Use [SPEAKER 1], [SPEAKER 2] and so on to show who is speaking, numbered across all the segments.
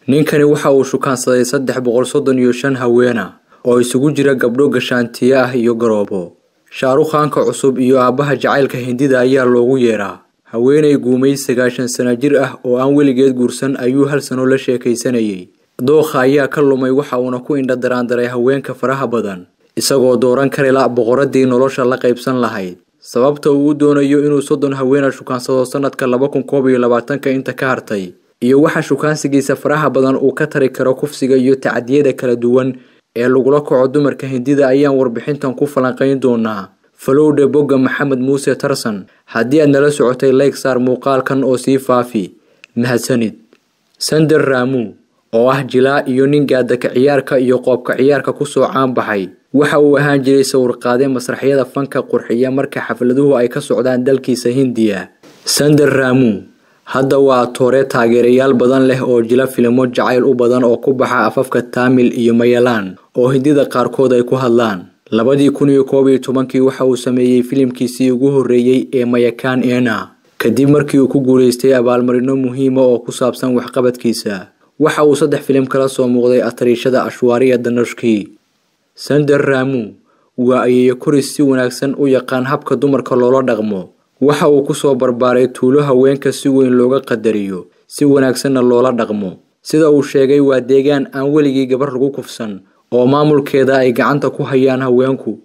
[SPEAKER 1] ninkani waxa uu shukaansaday saddex boqol soddon iyo shan haweena oo isugu jira gabdho gashaantiye ah iyo garoobo shaarukhaanka cusub iyo aabbaha jacaylka hindida ayaa loogu yeedhaa haweenay guumay sagaashan sana jir ah oo aan weligeed guursan ayuu hal sano la sheekaysanayay dookha ayaa ka lumay waxa uuna ku indha daraandaray haweenka faraha badan isagoo dooran karila boqoradii nolosha la qaybsan lahayd sababta uu u doonayo inuu soddon haweena shukaansado sanadka laba kun koob iyo labaatanka inta ka hartay iyo waxa shukaansigiisa faraha badan uu ka tari karo kufsiga iyo tacadiyada kala duwan ee lagula kaco dumarka hindida ayaan warbixintan ku falanqayn doonaa falowdhe bogga maxamed muuse tarsan haddii aad nala socotay layg saar muuqaalkan oo sii faafi mahadsanid sander raamu oo ah jilaa iyo nin gaadaka ciyaarka iyo qoobka ciyaarka kusoo caanbaxay waxa uu ahaan jiray sawirqaade masraxyada fanka qurxiya marka xafladuhu ay ka socdaan dalkiisa hindiya sander raamu hadda waa toore taageerayaal badan leh oo jila filimo jacayl u badan oo ku baxa afafka taamil iyo mayalaan oo hindida qaarkood ay ku hadlaan labadii kun iyo koob iyo tobankii waxa uu sameeyey filimkiisii ugu horreeyey ee mayakaan ena kadib markii uu ku guulaystay abaalmarino muhiima oo ku saabsan waxqabadkiisa waxa uu saddex filim kala soo muuqday atariishada ashwaariya danoshki sander raamu waa ayeeyo koris si wanaagsan u yaqaan habka dumarka loola dhaqmo waxa uu kusoo barbaaray tuulo haweenka si weyn looga qadariyo si wanaagsanna loola dhaqmo sida uu sheegay waa deegaan aan weligii gabar lagu kufsan oo maamulkeeda ay gacanta ku hayaan haweenku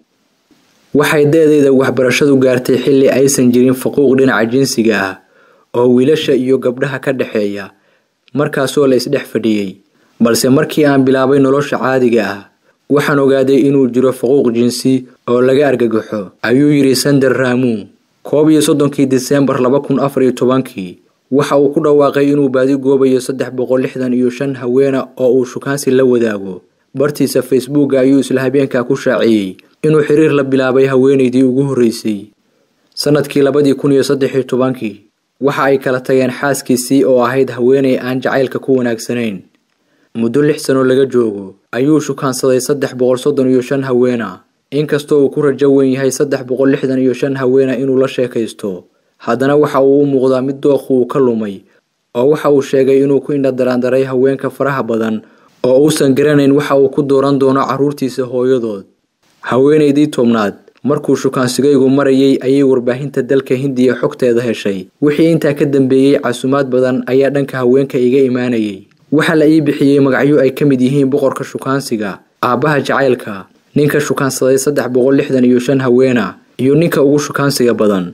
[SPEAKER 1] waxay da-deeda waxbarashadu gaartay xilli aysan jirin faquuq dhinaca jinsiga ah oo wiilasha iyo gabdhaha ka dhexeeya markaasoo la isdhex fadhiyey balse markii aan bilaabay nolosha caadiga ah waxaan ogaaday inuu jiro faquuq jinsi oo laga argagaxo ayuu yidhi sander raamu koob iyo soddonkii diseembar laba kun afar iyo tobankii waxa uu ku dhawaaqay inuu baadi goobayo saddex boqol lixdan iyo shan haweena oo uu shukaansi la wadaago bartiisa facebooka ayuu isla habeenkaa ku shaaciyey inuu xiriir la bilaabay haweenaydii ugu horreysay sanadkii labadii kun iyo saddex iyo tobankii waxa ay kala tageen xaaskiisii oo ahayd haweenay aan jacaylka ku wanaagsanayn muddo lix sano laga joogo ayuu shukaansaday saddex boqol soddon iyo shan haweena inkastoo uu ku rajo weyn yahay saddex boqol lixdan iyo shan haweena inuu la sheekaysto haddana waxa uu u muuqdaa mid dookhu uu ka lumay oo waxa uu sheegay inuu ku indha daraandaray haweenka faraha badan oo uusan garanayn waxa uu ku dooran doono carruurtiisa hooyadood haweenaydii tobnaad markuu shukaansigaygu marayay ayay warbaahinta dalka hindiya xogteeda heshay wixii intaa ka dambeeyey casumaad badan ayaa dhanka haweenka iga imaanayay waxaa la ii bixiyey magacyo ay ka mid yihiin boqorka shukaansiga aabbaha jacaylka ninka shukaansaday saddex boqol lixdan iyo shan haweena iyo ninka ugu shukaansiga badan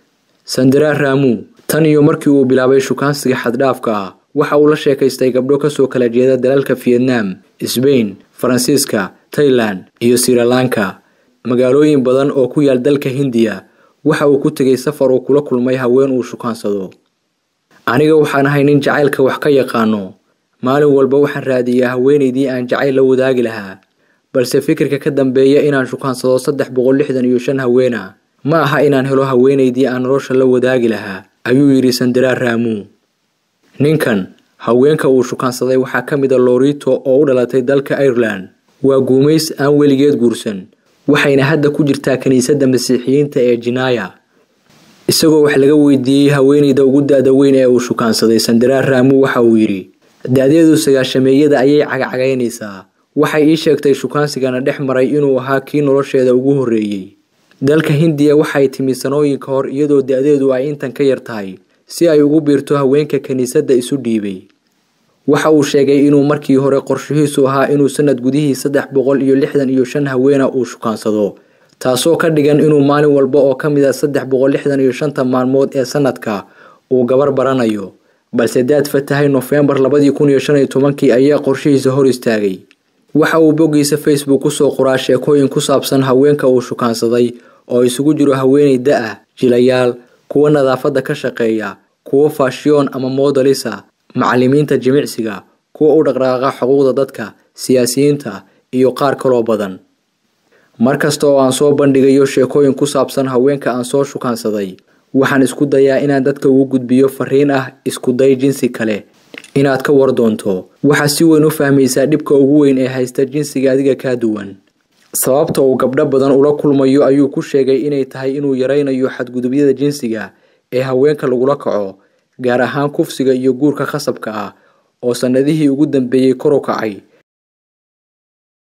[SPEAKER 1] sandara raamu tan iyo markii uu bilaabay shukaansiga xaddhaafka ah waxa uu la sheekaystay gabdho kasoo kala jeeda dalalka vietnam sbain faransiiska tailan iyo sirilanka magaalooyin badan oo ku yaal dalka hindiya waxa uu ku tegay safar uu kula kulmay haween uu shukaansado aniga waxaan ahay nin jacaylka wax ka yaqaano maalin walba waxaan raadiyaa haweenaydii aan jacayl la wadaagi lahaa balse fikirka ka dambeeya inaan shukaansado saddex boqol lixdan iyo shan haweena ma aha inaan helo haweenaydii aan nolosha la wadaagi lahaa ayuu yidhi sandaraa raamu ninkan haweenka uu shukaansaday waxaa ka mid a lorito oo u dhalatay dalka ireland waa guumays aan weligeed guursan waxayna hadda ku jirtaa kiniisadda masiixiyiinta ee jinaya isagoo wax laga weydiiyey haweenayda ugu da-da weyn ee uu shukaansaday sandaraa raamu waxa uu yidhi da-deedu sagaashameeyada ayay cagacagaynaysaa waxay ii sheegtay shukaansigana dhex maray inuu ahaa kii nolosheeda ugu horreeyey dalka hindiya waxay timi sanooyin ka hor iyadoo da-deedu ay intan ka yar tahay si ay ugu biirto haweenka kiniisadda isu dhiibay waxa uu sheegay inuu markii hore qorshihiisu ahaa inuu sanad gudihii saddex boqol iyo lixdan iyo shan haweena uu shukaansado taasoo ka dhigan inuu maalin walba oo ka mid a saddex boqol lixdan iyo shanta maalmood ee sanadka uu gabar baranayo balse daad fatahay nofembar labadii kun iyo shan iyo tobankii ayaa qorshihiisa hor istaagay waxa uu boggiisa facebook kusoo qoraa sheekooyin ku saabsan haweenka uu shukaansaday oo isugu jiro haweenay da-ah jilayaal kuwa nadaafadda ka shaqeeya kuwo faashiyoon ama moodalisa macallimiinta jimicsiga kuwa u dhaqdhaqaaqa xuquuqda dadka siyaasiyiinta iyo qaar kaloo badan markasta oo aan soo bandhigayo sheekooyin ku saabsan haweenka aan soo shukaansaday waxaan isku dayaa inaan dadka ugu gudbiyo fariin ah iskuday jinsi kale inaad ka war doonto waxaa si weyn u fahmaysaa dhibka ugu weyn ee haysta jinsiga adiga kaa duwan sababta uu gabdho badan ula kulmayo ayuu ku sheegay inay tahay inuu yaraynayo xadgudubyada jinsiga ee haweenka lagula kaco gaar ahaan kufsiga iyo guurka khasabka ah oo sannadihii ugu dambeeyey kor u kacay